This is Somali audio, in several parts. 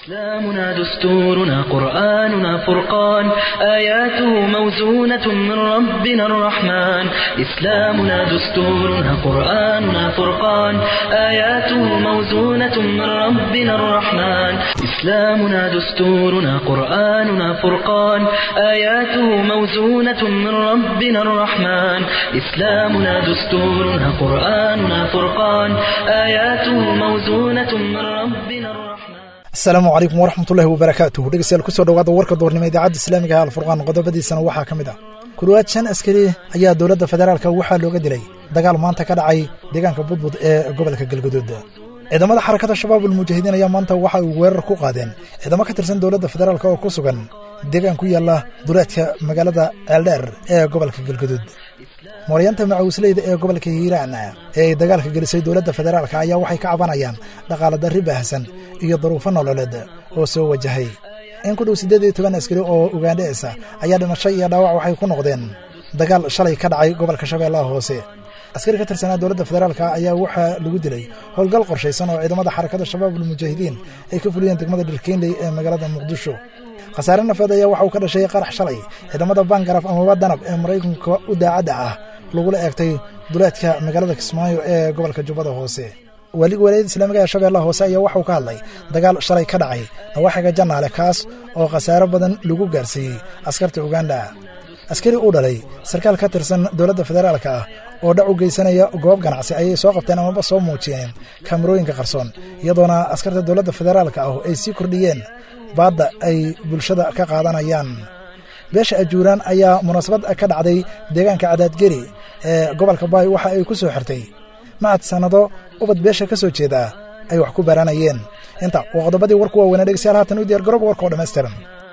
إسلامنا دستورنا قرآننا فرقان آياته موزونة من ربنا الرحمن إسلامنا دستورنا قرآننا فرقان آياته موزونة من ربنا الرحمن إسلامنا دستورنا قرآننا فرقان آياته موزونة من ربنا الرحمن إسلامنا دستورنا قرآننا فرقان آياته موزونة من ربنا الرحمن asalaamu calaykum waraxmatullahi wabarakaatuh dhegeystayaal kusoo dhawaada warka doornimo idaacadda islaamiga ah alfurqaan qodobadiisana waxaa ka mid ah ku dhowaad shan askari ayaa dowladda federaalka waxaa looga dilay dagaal maanta ka dhacay deegaanka budbud ee gobolka galguduud ciidamada xarakada shabaabul mujaahidiin ayaa maanta waxa ay weerar ku qaadeen ciidamo ka tirsan dowladda federaalk oo ku sugan deegaan ku yaalla duleedka magaalada ceeldheer ee gobolka galguduud mooryaanta macawisleyda ee gobolka hiiraan ee ay dagaalka gelisay dowladda federaalk ayaa waxay ka cabanayaan dhaqaala darri baahsan iyo daruufo nololeed oo soo wajahay in ku dhow siddeed iyo toban askari oo ugaandheesa ayaa dhimasho iyo dhaawac waxay ku noqdeen dagaal shalay ka dhacay gobolka shabeellaha hoose askari ka tirsanaa dowladda federaalk ayaa waxaa lagu dilay howlgal qorshaysan oo ciidamada xarakada shabaabul mujaahidiin ay ka fuliyeen degmada dhirkeynley ee magaalada muqdisho khasaare nafeed ayaa waxa uu ka dhashay qarax shalay ciidamada bangaraf amaba danab ee maraykanka u daacadda ah lagula eegtay duleedka magaalada kismaayo ee gobolka jubbada hoose waaliga walaayada islaamiga ee shabeellaha hoose ayaa waxauu ka hadlay dagaal shalay ka dhacay nawaaxiga jannaale kaas oo khasaaro badan lagu gaarsiiyey askarta uganda askari uu dhalay sarkaal ka tirsan dowladda federaalka ah oo dhac u geysanaya goob ganacsi ayay soo qabteen amaba soo muujiyeen kaamarooyinka qarsoon iyadoona askarta dowladda federaalka ah ay sii kordhiyeen baadda ay bulshada ka qaadanayaan beesha ajuuraan ayaa munaasabad ka dhacday deegaanka cadaadgeri ee gobolka baay waxa ay ku soo xirtay macad sannado ubad beesha ka soo jeeda ay wax ku baranayeen inta waa qodobadii warku waaweynaa dhegeystayaal haatan u diyar garooba warka oo dhammaystiran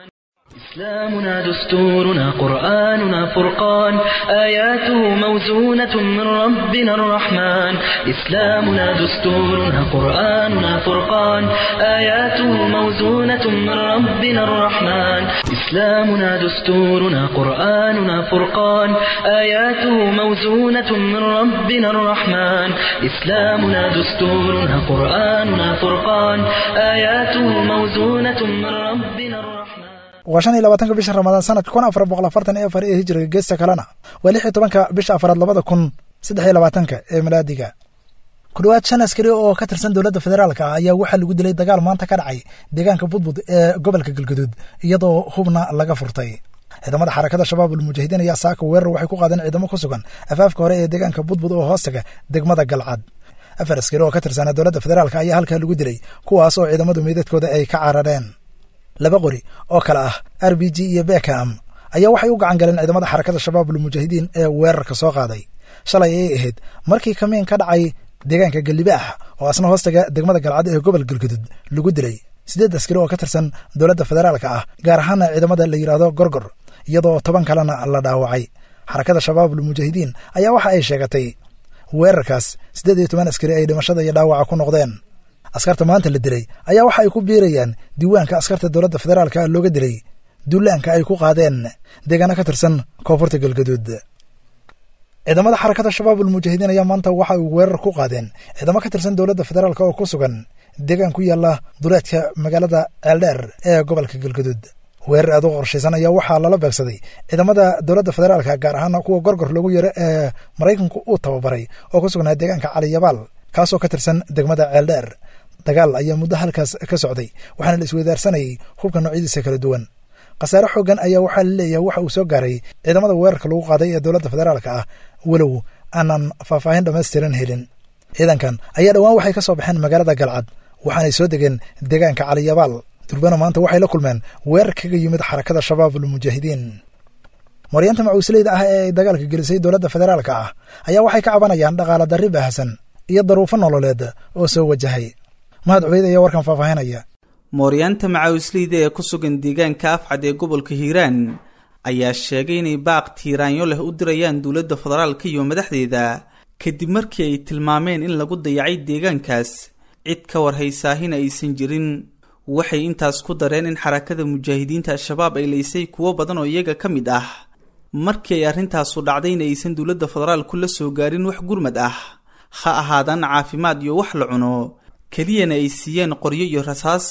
إسلامنا دستورنا قرآننا فرقان آياته موزونة من ربنا الرحمن إسلامنا دستورنا قرآننا فرقان آياته موزونة من ربنا الرحمن إسلامنا دستورنا قرآننا فرقان آياته موزونة من ربنا الرحمن إسلامنا دستورنا قرآننا فرقان آياته موزونة من ربنا الرحمن waa shan iyo labaatanka bisha ramadaan sanadka kun afar boqol afartan iyo afar ee hijiriga geesta kalena waa lix iyo tobanka bisha afaraad labada kun saddex iyo labaatanka ee milaadiga ku dhowaad shan askari oo ka tirsan dowladda federaalka ah ayaa waxaa lagu dilay dagaal maanta ka dhacay deegaanka budbud ee gobolka galguduud iyadoo hubna laga furtay ciidamada xarakada shabaabul mujaahidiin ayaa saaka weerar waxay ku qaadeen ciidamo ku sugan afaafka hore ee deegaanka budbud oo hoostaga degmada galcad afar askari oo ka tirsanaa dowladda federaalka ayaa halkaa lagu dilay kuwaas oo ciidamadu meydadkooda ay ka carareen laba qori oo kale ah r b g iyo bekam ayaa waxay u gacan galeen ciidamada xarakada shabaabul mujaahidiin ee weerarka soo qaaday shalay ayay ahayd markii kamiin ka dhacay deegaanka galibaax oo asna hoostaga degmada galcad ee gobol galgudud lagu dilay siddeed askari oo ka tirsan dowladda federaalka ah gaar ahaana ciidamada la yidhaahdo gorgor iyadoo toban kalena la dhaawacay xarakada shabaabul mujaahidiin ayaa waxa ay sheegatay weerarkaas siddeed iyo toban askari ay dhimashada iyo dhaawaca ku noqdeen askarta maanta la dilay ayaa waxa ay ku biirayaan diiwaanka askarta dowladda federaalka looga dilay duulaanka ay ku qaadeen deegaano ka tirsan koonfurta galgaduud ciidamada xarakada shabaabul mujaahidiin ayaa maanta waxa ay weerar ku qaadeen ciidamo ka tirsan dowladda federaalk oo ku sugan deegaan ku yaalla duleedka magaalada ceeldheer ee gobolka galgaduud weerar aad u qorshaysan ayaa waxaa lala beegsaday ciidamada dowladda federaalka gaar ahaan kuwa gorgor loogu yaro ee maraykanku uu tababaray oo ku sugnaa deegaanka caliyabaal kaasoo ka tirsan degmada ceeldheer dagaal ayaa muddo halkaas ka socday waxaana la isweydaarsanayay hubka noocyadiisa kala duwan khasaare xooggan ayaa waxaa la leeyahay waxa uu soo gaaray ciidamada weerarka lagu qaaday ee dowladda federaalka ah walow aanan faahfaahin dhammaystiran helin ciidankan ayaa dhowaan waxay ka soo baxeen magaalada galcad waxaanay soo degeen deegaanka caliyabaal durbana maanta waxay la kulmeen weerar kaga yimid xarakada shabaabul mujaahidiin maryaanta macuusleyda ah ee ay dagaalka gelisay dowladda federaalka ah ayaa waxay ka cabanayaan dhaqaala darri baahsan iyo daruufo nololeed oo soo wajahay mahad cubeyd ayaa warkan faahfaahinaya mooryaanta macaawisleyda ee ku sugan deegaanka afcad ee gobolka hiiraan ayaa sheegay inay baaq tiiraanyo leh u dirayaan dowladda federaalka iyo madaxdeeda kadib markii ay tilmaameen in lagu dayacay deegaankaas cid ka war haysaahina aysan jirin waxay intaas ku dareen in xarakada mujaahidiinta al-shabaab ay laysay kuwo badan oo iyaga ka mid ah markii ay arrintaasu dhacdayna aysan dowladda federaalku la soo gaarin wax gurmad ah ha ahaadaan caafimaad iyo wax la cuno keliyana ay siiyeen qoryo iyo rasaas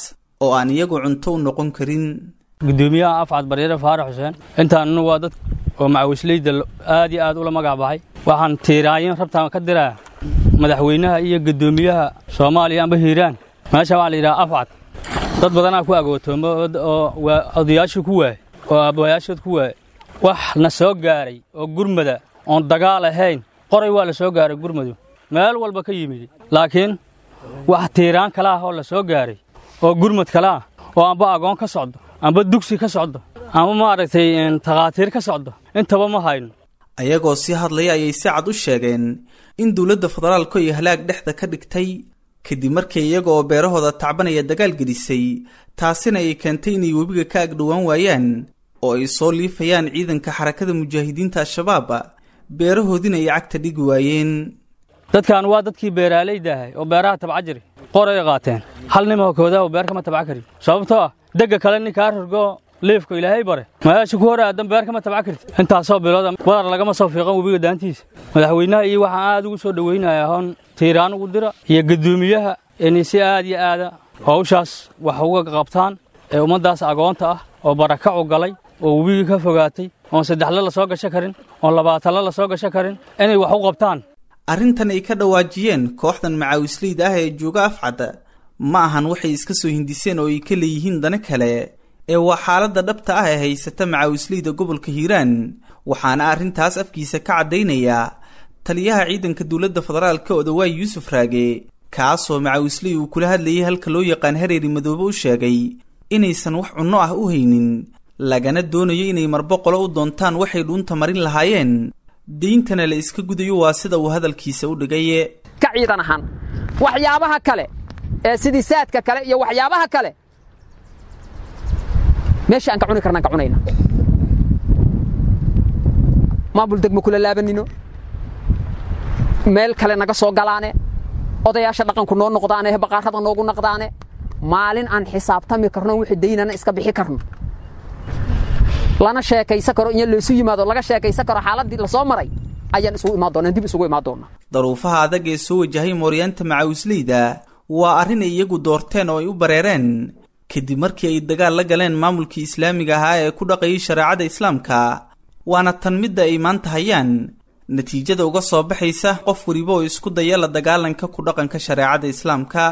oo aan iyagu cunto u noqon karin gudoomiyaha afcad baryare faarax xuseen intaannu waa dad oo macawisleyda aad iyo aad ula magac baxay waxaan tiiraayin rabtaan ka diraa madaxweynaha iyo gudoomiyaha soomaaliya amba hiiraan meesha waxaa la yidhaha afcad dad badanaa ku agootoomo oo odayaashii ku waayey oo aabbayaashood ku waayey wax na soo gaaray oo gurmada oon dagaal ahayn qoray waa la soo gaaray gurmadu meel walba ka yimid laakiin wax tiiraan kale ah oo la soo gaaray oo gurmad kale ah oo amba agoon ka socdo amba dugsi ka socdo amba maaragtay takhaatiir ka socdo intaba ma hayno ayagoo sii hadlaya ayay si cad u sheegeen in dowladda federaalku ay halaag dhexda ka dhigtay kadib markii iyaga oo beerahooda tacbanaya dagaal gelisay taasina ay keentay inay webiga ka agdhowaan waayaan oo ay soo liifayaan ciidanka xarakada mujaahidiinta al-shabaab beerahoodiina ay cagta dhigi waayeen dadkan waa dadkii beeraalayda ahay oo beeraha tabca jiri qoray qaateen hal nima koodaa oo beer kama tabca karin sababtoo ah degga kale ninkaa rorgo liifka ilaahay bare meesha ku hor aadan beer kama tabca karti intaasoo bilooda badar lagama soo fiiqan webiga daantiisa madaxweynaha iyo waxaan aad ugu soo dhoweynaya hoon tiiraan ugu dira iyo guddoomiyaha inay si aad iyo aada hawshaas wax uga qabtaan ee ummaddaas agoonta ah oo barakacu galay oo webigii ka fogaatay oon saddexle la soo gasho karin oon labaatanle la soo gasho karin inay wax u qabtaan arrintan ay ka dhawaajiyeen kooxdan macaawisleyda ah ee jooga afcad ma ahan waxay iska soo hindiseen oo ay ka leeyihiin dana kale ee waa xaaladda dhabta ah ee haysata macaawisleyda gobolka hiiraan waxaana arrintaas afkiisa ka caddaynayaa taliyaha ciidanka dowladda federaalka odawaay yuusuf raage kaasoo macaawisley uu kula hadlayay halka loo yaqaan hareeri madoobe u sheegay inaysan wax cunno ah u haynin lagana doonayo inay marboqolo u doontaan waxay dhuunta marin lahaayeen deyntana la iska gudayo waa sida uu hadalkiisa u dhigaye ka ciidan ahaan waxyaabaha kale ee sidii saadka kale iyo waxyaabaha kale meesha aan ka cuni karnaan ka cunayna maamul degmo kula laabanino meel kale naga soo galaane odayaasha dhaqanku noo noqdaane baqaarada noogu naqdaane maalin aan xisaabtami karno wixii daynana iska bixi karno lana sheekaysan karo in laysu yimaado laga sheekaysan karo xaaladdii lasoo maray ayaan isugu imaan doonaa dib isugu imaan doonaa daruufaha adag ee soo wajahay mooryaanta macaawisleyda waa arrin ay iyagu doorteen oo ay u bareereen kadib markii ay dagaal la galeen maamulkii islaamiga ahaa ee ku dhaqayay shareecada islaamka waana tan midda ay maanta hayaan natiijada uga soo baxaysa qof weliba oo isku daya la dagaalanka ku dhaqanka shareecada islaamka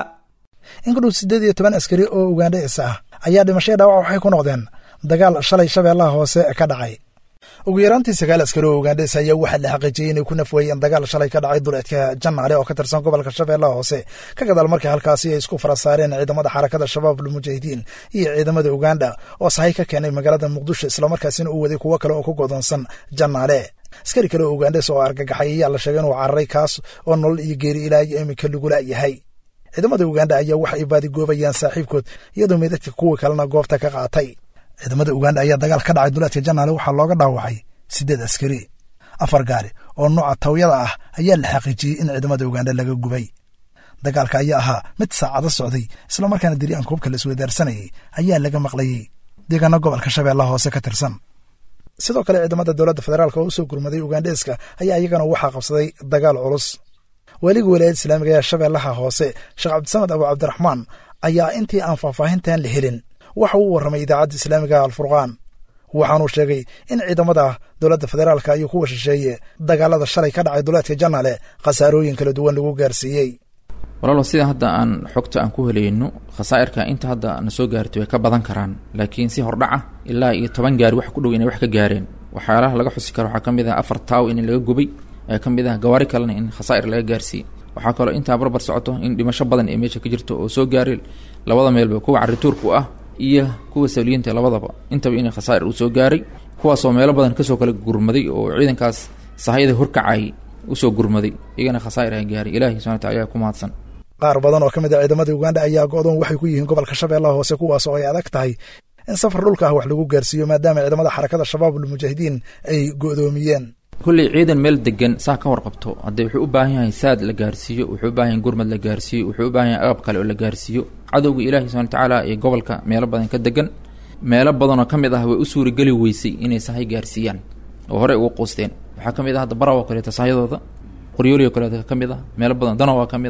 in ku dhow siddeed iyo toban askari oo ugandhes ah ayaa dhimashaya dhaawac waxay ku noqdeen dagaal shalay shabeellaha hoose ka dhacay ugu yaraantii sagaal askari oo ugandhes ayaa waxaa la xaqiijiyey inay ku nafweeyeen dagaal shalay ka dhacay duleedka jannaale oo ka tirsan gobolka shabeellaha hoose ka gadaal markii halkaasi ay isku fara saareen ciidamada xarakada shabaab almujaahidiin iyo ciidamada uganda oo sahay ka keenay magaalada muqdisho islamarkaasina uu waday kuwo kale oo ku godoonsan jannaale askari kale oo ugandhes oo argagaxay ayaa la sheegay inuu cararay kaas oo nolol iyo geeri ilaa iyo iminka lagula yahay ciidamada uganda ayaa waxa ay baadigoobayaan saaxiibkood iyadoo meedadka kuwii kalena goobta ka qaatay ciidamada uganda ayaa dagaal ka dhacay duleedka janaale waxaa looga dhaawacay siddeed askari afar gaari oo nooca tawyada ah ayaa la xaqiijiyey in ciidamada uganda laga gubay dagaalka ayaa ahaa mid saacado socday islamarkaana diri'aan koobka la isweydaarsanayay ayaa laga maqlayey deegaano gobolka shabeellaha hoose ka tirsan sidoo kale ciidamada dowladda federaalk oo u soo gurmaday ugandheeska ayaa iyagana waxaa qabsaday dagaal culus weliga walaayada islaamiga ee shabeellaha hoose sheekh cabdisamed abu cabdiraxmaan ayaa intii aan faahfaahintan la helin waxa uu warramay idaacadda islaamiga alfurqaan waxaanuu sheegay in ciidamada dowladda federaalka iyo kuwa shisheeye dagaalada shalay ka dhacay duleedka janaale khasaarooyin kala duwan lagu gaarsiiyey walaalo sida hadda aan xogta aan ku helayno khasaa'irka inta hadda na soo gaartay way ka badan karaan laakiin si hordhaca ilaa iyo toban gaari wax ku dhow inay wax ka gaareen waxyaalaha laga xusi karo waxaa ka mid ah afar taaw in laga gubay ee ka mid ah gawaari kalena in khasaa'ir laga gaarsiiyey waxaa kaloo intaa barbar socoto in dhimasho badan ee meesha ka jirto oo soo gaaray labada meelba kuwa carituurku ah iyo kuwa sawliyiinta labadaba intaba inay khasaa'ir uu soo gaaray kuwaasoo meelo badan kasoo kala gurmaday oo ciidankaas sahayada horkacay usoo gurmaday iyagana khasaa'ir ay gaaray ilahi subxana wataala ayaa ku mahadsan qaar badan oo ka mid a ciidamada uganda ayaa go'doon waxay ku yihiin gobolka shabeellaha hoose kuwaas oo ay adag tahay in safar dhulka ah wax lagu gaarsiiyo maadaama ciidamada xarakada shabaab almujaahidiin ay go'doomiyeen kulley ciidan meel degan saa ka warqabto haddee wuxuu u baahan yahay saad la gaarsiiyo wuxuu u baahan yahay gurmad la gaarsiiyo wuxuu u baahan yahay agab kale oo la gaarsiiyo cadowga ilaahi subxana watacaala ee gobolka meelo badan ka degan meelo badanoo ka mid ah way u suurageli weysay inay sahay gaarsiiyaan oo horey ugu quusteen waxaa ka mid ah hadda baraw oo kaleeto sahyadooda qoryooli oo kaleeto ka mid ah meelo badan danow waa ka mid ah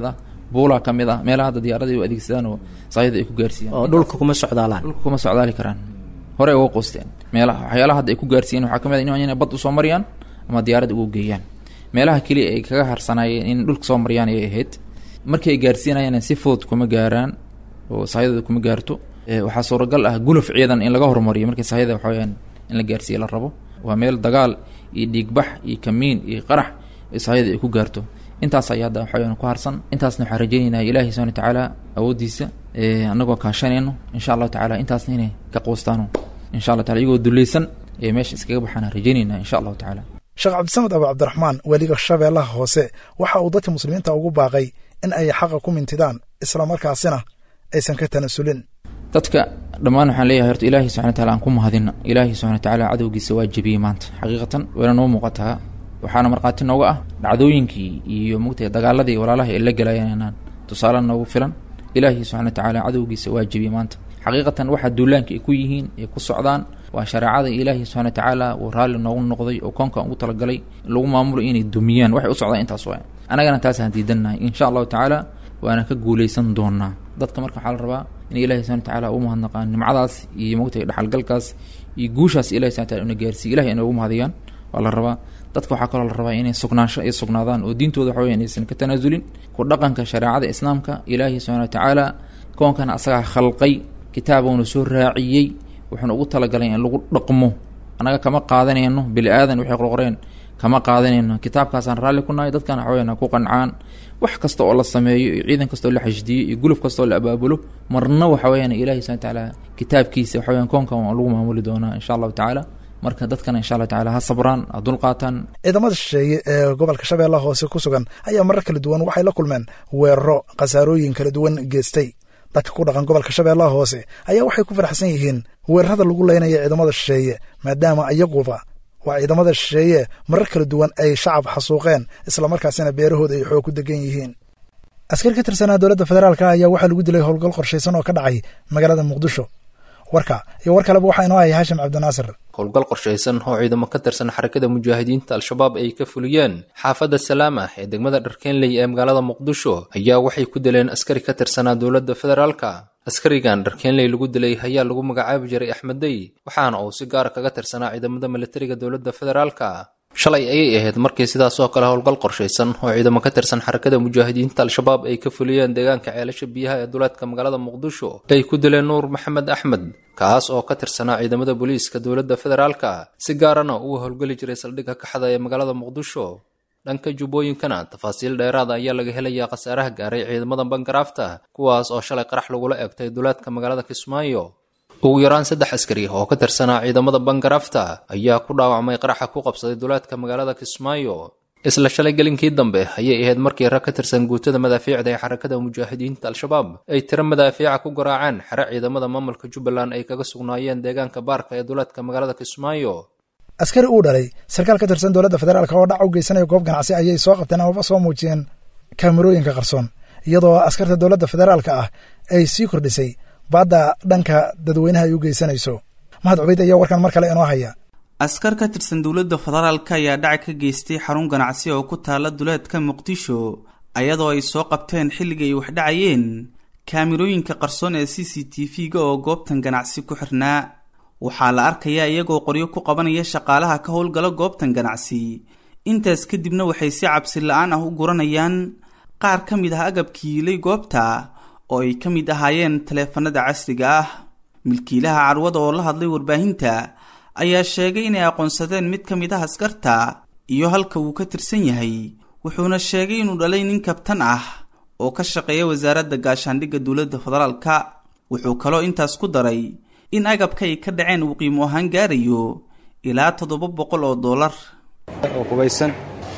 buulaa ka mid ah meelaha hadda diyaarada u adeegsadaan oo saayada ay ku gaarsiiyaan oo dhulka kuma socdaalaan dhulka kuma socdaali karaan hore uga qoosteen meelaha waxyaalaha hadda ay ku gaarsiiyeen waxaa ka mid ah inay bad usoo mariyaan ama diyaarad ugu geeyaan meelaha keliya ay kaga harsanaayeen in dhulka soo mariyaan ayay ahayd markii ay gaarsiinayaan si fudud kuma gaaraan oo saayadooda kuma gaarto waxaa suuragal ah guluf ciidan in laga hormariyo markii saayada waxa weyaan in la gaarsiiya la rabo waa meel dagaal iyo dhiigbax iyo kamiin iyo qarax saayada ay ku gaarto intaas ayaa hadda waxa weyaan ku harsan intaasna waxaan rajaynaynaa ilaahi subhana watacaala awooddiisa annagoo kaashanayno insha allahu tacala intaasna inay ka quustaano insha allah taala iyagoo dulleysan ee meesha iskaga baxaan rajaynaynaa insha allahu tacala sheekh cabdisamed abu cabdiraxmaan weliga shabeellaha hoose waxa uu dadka muslimiinta ugu baaqay in ay xaqa ku mintidaan islamarkaasina aysan ka tanasulin dadka dhammaan waxaan leeyahay horta ilaahi subxana wataala aan ku mahadina ilaahi subxana watacaala cadowgiisa waa jebiyey maanta xaqiiqatan wayna noo muuqataa waxaana markhaati nooga ah dhacdooyinkii iyo mugtay dagaaladii walaalaha ay la gelayaan inaan tusaale noogu filan ilaahi subxana watacaala cadowgiisa waa jebiyey maanta xaqiiqatan waxaa duulaanka ay ku yihiin ay ku socdaan waa shareecada ilaahi subxana watacaala uu raalli noogu noqday oo koonkan ugu talagalay in lagu maamulo inay dumiyaan waxay u socdaan intaas waa annagana taasaan diidannahay insha allahu tacaala waana ka guuleysan doonaa dadka marka waxaa la rabaa in ilahi subana watacaala ugu mahadnaqaan nimcadaas iyo mogtay dhaxalgalkaas iyo guushaas ilahi subana wataala una gaarsiiy ilahi inay ugu mahadiyaan waa la rabaa dadka waxaa kaloo la rabaa inay sugnaansho ay sugnaadaan oo diintooda waxa weya inaysan ka tanaasulin ku dhaqanka shareecada islaamka ilaahi subxana watacaala koonkana asagaa khalqay kitaabuuna soo raaciyey wuxuuna ugu talagalay in lagu dhaqmo annaga kama qaadanayno bili aadan waxay qorqoreen kama qaadanayno kitaabkaasaan raalli ku nahay dadkana waxa weyaan ku qancaan wax kasta oo la sameeyo iyo ciidan kasta oo la xashdiyo iyo guluf kasta oo la abaabulo marna waxa weyaan ilahi subana watacaala kitaabkiisa waxa weyan koonkan waa lagu maamuli doonaa insha allahu tacaala marka dadkana insha allah tacala ha sabraan ha dulqaataan ciidamada shisheeye ee gobolka shabeellaha hoose ku sugan ayaa marar kala duwan waxay la kulmeen weeraro khasaarooyin kala duwan geestay dadka ku dhaqan gobolka shabeellaha hoose ayaa waxay ku faraxsan yihiin weerarada lagu leynaya ciidamada shisheeye maadaama iyaguba waa ciidamada shisheeye marar kala duwan ay shacab xasuuqeen islamarkaasina beerahooda ay xoog ku degan yihiin askar ka tirsanaa dowladda federaalka ayaa waxaa lagu dilay howlgal qorshaysan oo ka dhacay magaalada muqdisho warka iyo war kaleba waxaa inoo haya haashim cabdinaasir howlgal qorshaysan oo ciidamo ka tirsan xarakada mujaahidiinta al-shabaab ay ka fuliyeen xaafadda salaama ee degmada dharkeenley ee magaalada muqdisho ayaa waxay ku dileen askari ka tirsanaa dowladda federaalka askarigan dharkeenley lagu dilay ayaa lagu magacaabi jiray axmeddey waxaana uu si gaara kaga tirsanaa ciidamada militariga dowladda federaalka shalay ayay ahayd markii sidaas oo kale howlgal qorshaysan oo ciidamo ka tirsan xarakada mujaahidiinta al-shabaab ay ka fuliyeen deegaanka ceelasha biyaha ee duleedka magaalada muqdisho ay ku dileen nuur maxamed axmed kaas oo ka tirsanaa ciidamada booliiska dowladda federaalka si gaarana uu howlgeli jiray saldhigga kaxda ee magaalada muqdisho dhanka jubbooyinkana tafaasiil dheeraada ayaa laga helayaa khasaaraha gaaray ciidamada bangaraafta kuwaas oo shalay qarax lagula eegtay duleedka magaalada kismaayo ugu yaraan saddex askari oo ka tirsanaa ciidamada bangaraafta ayaa ku dhaawacmay qaraxa ku qabsaday duleedka magaalada kismaayo isla shalay gelinkii dambe ayay ahayd markii rag ka tirsan guutada madaafiicda ee xarakada mujaahidiinta al-shabaab ay tiro madaafiica ku garaaceen xere ciidamada maamulka jubbaland ay kaga sugnaayeen deegaanka baarka ee duleedka magaalada kismaayo askari uu dhalay sarkaal ka tirsan dowladda federaalk oo dhac u geysanaya goob ganacsi ayay soo qabteen amaba soo muujiyeen kaamirooyinka qarsoon iyadoo askarta dowladda federaalka ah ay sii kordhisay baadda dhanka dadweynaha ay u geysanayso mahad cubeyd ayaa warkan mar kale inoo haya askar ka tirsan dowladda federaalka ayaa dhac ka geystay xarun ganacsi oo ku taala duleedka muqdisho ayadoo ay soo qabteen xilliga ay wax dhacayeen kaamirooyinka qarsoon ee c c t v-ga oo goobtan ganacsi ku xirnaa waxaa la arkayaa iyagoo qoryo ku qabanaya shaqaalaha ka howlgala goobtan ganacsi intaas kadibna waxay si cabsi la-aan ah u guranayaan qaar ka mid ah agabkii yilay goobta oo ay ka mid ahaayeen taleefanada casriga ah milkiilaha carwada oo la hadlay warbaahinta ayaa sheegay inay aqoonsadeen mid ka mid ah askarta iyo halka uu ka tirsan yahay wuxuuna sheegay inuu dhalay nin kabtan ah oo ka shaqeeya wasaaradda gaashaandhigga dowladda federaalka wuxuu kaloo intaas ku daray in agabka ay ka dhaceen uu qiimo ahaan gaarayo ilaa toddoba boqol oo dollar oo kubaysan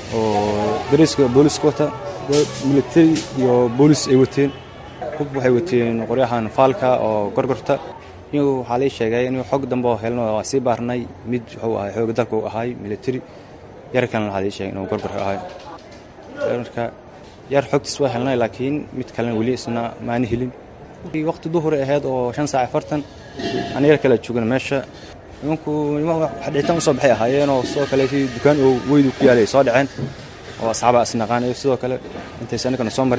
oo dariiska booliska wata militari iyo boolis ay wateen hub waxay wateen qoryahan faalka oo gorgorta inuu waxaa lii sheegay inuu xog dambe oo helno waa sii baarnay mid wuxuu ahay xooga dalka uu ahay militari yar kalena waxaa lii sheegay inuu gorgor ahay marka yar xogtiis waa helnay laakiin mid kalena weli isna maani helin waqti duhuri ahayd oo shan saac afartan aan yar kala joogna meesha nimanku dhitaan usoo baxay ahaayeenoo sidoo kale si dukaan oo weydu ku yaalay soo dhaceen oo asxaaba isnaqaanayo sidoo kale intaysa annagana soo marin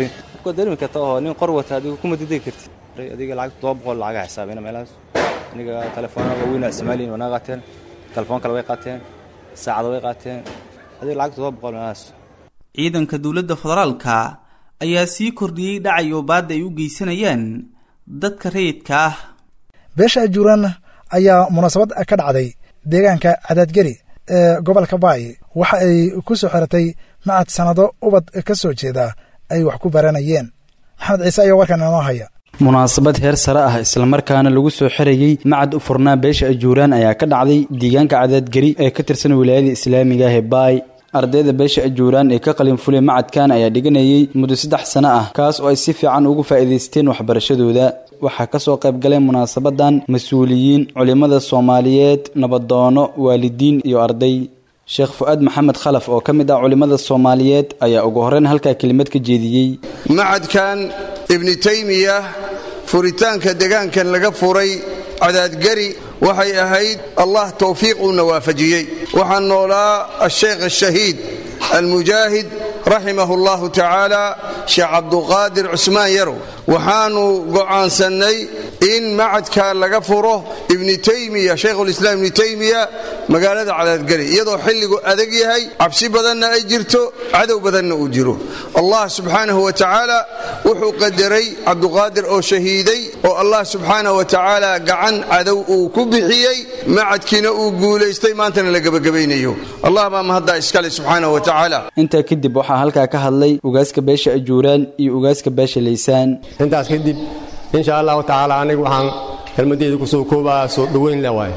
waa dareemi karta oo nin qor wata adigu kuma didegi kartid adiga lacag todoba boqol lacaga xisaabina meelahaas aniga telefoona waaweyn ismaaliin waa naga qaateen telefoon kale way qaateen saacada way qaateen adiga lacag todoba boqol meelahaas ciidanka dowladda federaalka ayaa sii kordhiyey dhacayo baadda ay u geysanayaan dadka rayidka ah beesha ajuuraan ayaa munaasabad ka dhacday deegaanka cadaadgeri ee gobolka baay waxa ay ku soo xiratay macad sannado ubad ka soo jeeda ay wax ku baranayeen maxamed ciise ayaa warkan inoo haya munaasabad heer sare ah islamarkaana lagu soo xirayey macad u furnaa beesha ajuuraan ayaa ka dhacday deegaanka cadaadgeri ee ka tirsan wilaayada islaamiga ah ee baay ardayda beesha ajuuraan ee ka qalinfulay macadkan ayaa dhiganayay muddo saddex sano ah kaas oo ay si fiican ugu faa'iidaysteen waxbarashadooda waxaa ka soo qayb galay munaasabadan mas-uuliyiin culimmada soomaaliyeed nabadoono waalidiin iyo arday sheekh fu-aad maxamed khalaf oo ka mid ah culimmada soomaaliyeed ayaa ugu horreyn halkaa kelimad ka jeediyey macadkan ibni taymiya furitaanka degaankan laga furay cadaadgari waxay ahayd allah towfiiq uuna waafajiyey waxaan noolaa asheekh ashahiid almujaahid raximahu allahu tacaala sheekh cabduqaadir cusmaan yarow waxaannu go'aansannay in macadka laga furo ibni taymiya shaykhulislaam ibni taymiya magaalada cadaadgari iyadoo xilligu adag yahay cabsi badanna ay jirto cadow badanna uu jiro allah subxaanahu wa tacaala wuxuu qadaray cabduqaadir oo shahiiday oo allah subxaanahu wa tacaala gacan cadow uu ku bixiyey macadkiina uu guulaystay maantana la gebagabaynayo allah baa mahaddaa iskale subxaanahu wa tacaala intaa kadib waxaa halkaa ka hadlay ugaaska beesha ajuuraan iyo ugaaska beesha laysaan intaas kadib insha allahu tacaala anigu waxaan kelmadeyda kusoo koobaa soo dhoweyn le waay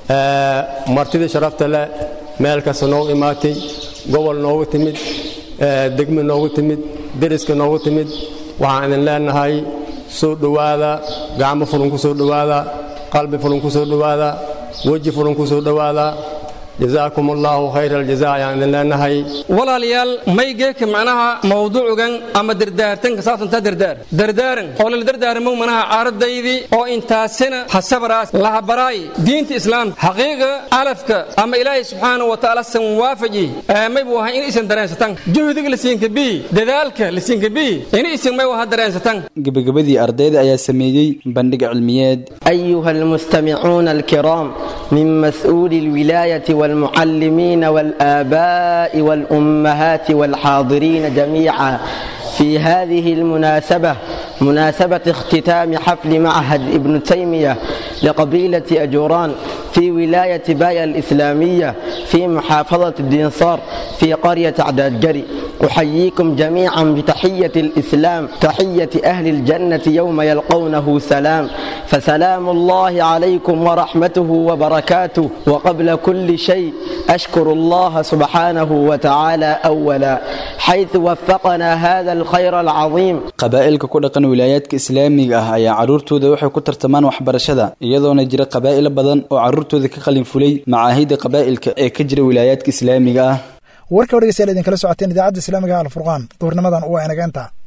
martidii sharafta leh meel kasta noogu imaatay gobol noogu timid degme noogu timid deriska noogu timid waxaan idin leenahay soo dhowaada gacmo fulan ku soo dhowaada qalbi fulan ku soo dhowaada weji fulan ku soo dhowaada jazaakum allahu khayra aljaza ayaan idin leenahay walaalayaal maygeeka macnaha mawduucugan ama dardaartanka saabsantaa dardaar dardaaran oo lala dardaarmo manaha caaradaydii oo intaasina hasabaraas lahabaraay diinta islaamka xaqiiqa alafka ama ilaahay subxaanahu wa tacaala san waafaji may buu ahay in isan dareensatan juhdiga lasiinka bii dadaalka lasiinka bii in isan may waha dareensatan gebagabadii ardayda ayaa sameeyey bandhig cilmiyeed أيها المستمعون الكرام من مسؤول الولاية والمعلمين والآباء والأمهات والحاضرين جميعا في هذه المناسبة مناسبة اختتام حفل معهد ابن تيمية لقبيلة أجوران في ولاية بايا الإسلامية في محافظة الدنصار في قرية عداد جري أحييكم جميعا بتحية الإسلام تحية أهل الجنة يوم يلقونه سلام فسلام الله عليكم ورحمته وبركاته وقبل كل شيء أشكر الله سبحانه وتعالى أولا حيث وفقنا هذا الخير العظيم qabaa'ilka ku dhaqan wilaayaadka islaamiga ah ayaa carruurtooda waxay ku tartamaan waxbarashada iyadoona jira qabaa'ilo badan oo carruurtooda ka qalin fulay macaahidda qabaa'ilka ee ka jira wilaayaadka islaamiga ah warka wargeystayaal idinkala socoteen idaacadda islaamiga alfurqaan duhurnimadan waa inaga intaa